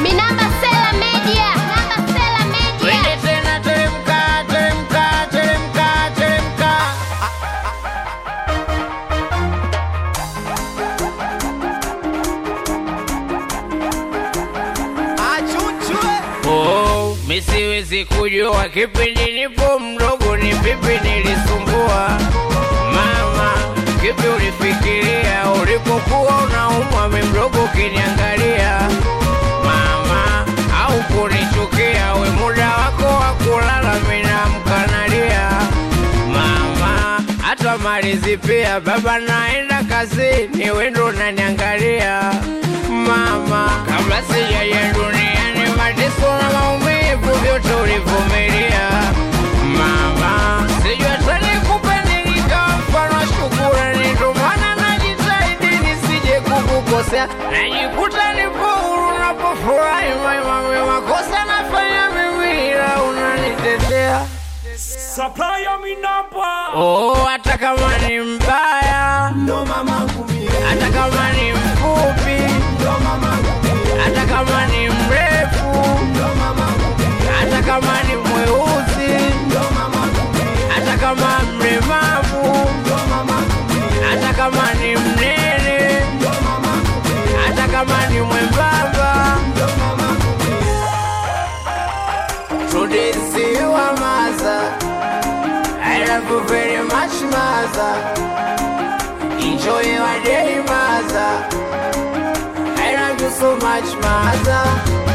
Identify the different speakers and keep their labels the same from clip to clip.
Speaker 1: Minamba Sela Media. Minamba Sela Media.
Speaker 2: Twende tena, teremka, teremka, teremka, teremka. Oh, mi siwezi kujua kipindi nipo mdogo ni vipi nilisumbua mama, kipi ulifikiria ulipokuwa unaumwa mi mdogo ukiniangalia mama, au kunichukia we muda wako wa kulala minamkanalia mama, hata malizi pia baba naenda kazini wendo unaniangalia mama, kabla sijaja duniani mateso na maumivu vyote ulivumilia mama, sijui hata nikupe nini kama mfano wa shukurani, ndo maana najitahidi nisije kukukosea, najikuta nipo huru napofurahi maimami, makosa nafanya mimi ila unanitetea
Speaker 3: Supplier mi namba
Speaker 2: Oh, hata kama ni mbaya,
Speaker 3: ndo mamangu mie,
Speaker 2: hata kama ni mfupi,
Speaker 3: ndo mamangu mie,
Speaker 2: hata kama ni mrefu,
Speaker 3: ndo mamangu mie,
Speaker 2: hata kama ni mweusi,
Speaker 3: ndo mamangu mie,
Speaker 2: hata kama mlemavu,
Speaker 3: ndo mamangu mie,
Speaker 2: hata kama ni mnene,
Speaker 3: ndo mamangu mie,
Speaker 2: hata kama ni mwembamba,
Speaker 3: ndo mamangu mie.
Speaker 2: tudisiwa maza. I love you very much, maza. Enjoy your day, maza. I love you so much, maza.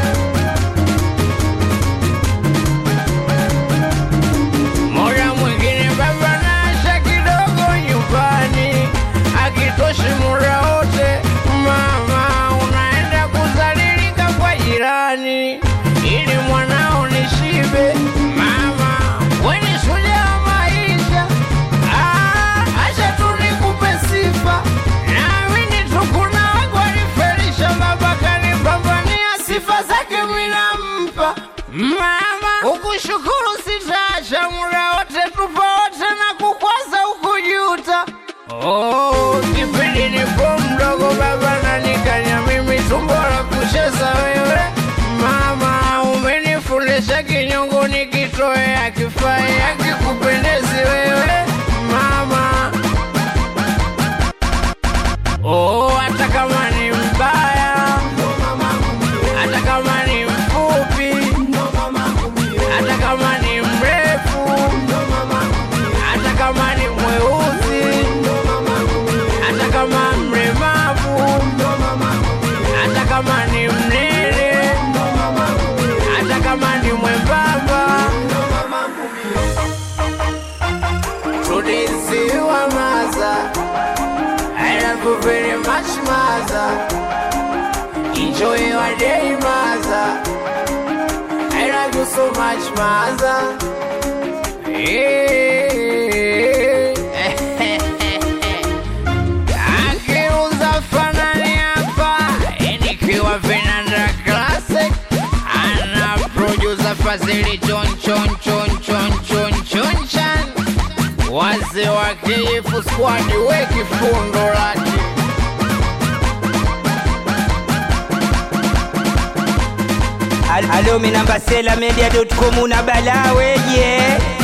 Speaker 2: Muda mwingine baba naasha kidogo nyumbani, akitoshi muda wote mama, unaenda kuzalilika kwa jirani ili mwanao nishibe. Mama, we ni shujaa wa maisha, Ah, acha tu nikupe sifa, naamini tu kuna wangu walifelisha, baba kanipambania, sifa zake mimi nampa mama. Ukushukuru sitaacha, muda wote tupo wote na kukwaza ukujuta. Oh, kipindi nipo mdogo baba nanikanya mimi tumbo la kucheza wewe mama, umenifundisha kinyongo nikitoe akifai akikupendezi wewe mama. Oh, hata kama ni mbaya, hata kama ni mfupi, hata kama ni mrefu, hata kama ni mweusi, hata kama mlemavu, hata kama ni mnene, hata kama ni mwembamba, tudisiwa maza. I love you very much, maza. Enjoy your day, maza. I love you so much, maza. Akiuza fanani hapa nikiwa Vinanda Classic ana producer Fazili chon chon chon chon chon chon chan wazee wa KF squad we kifundo lake
Speaker 4: Alo minamba sela media.com una bala weje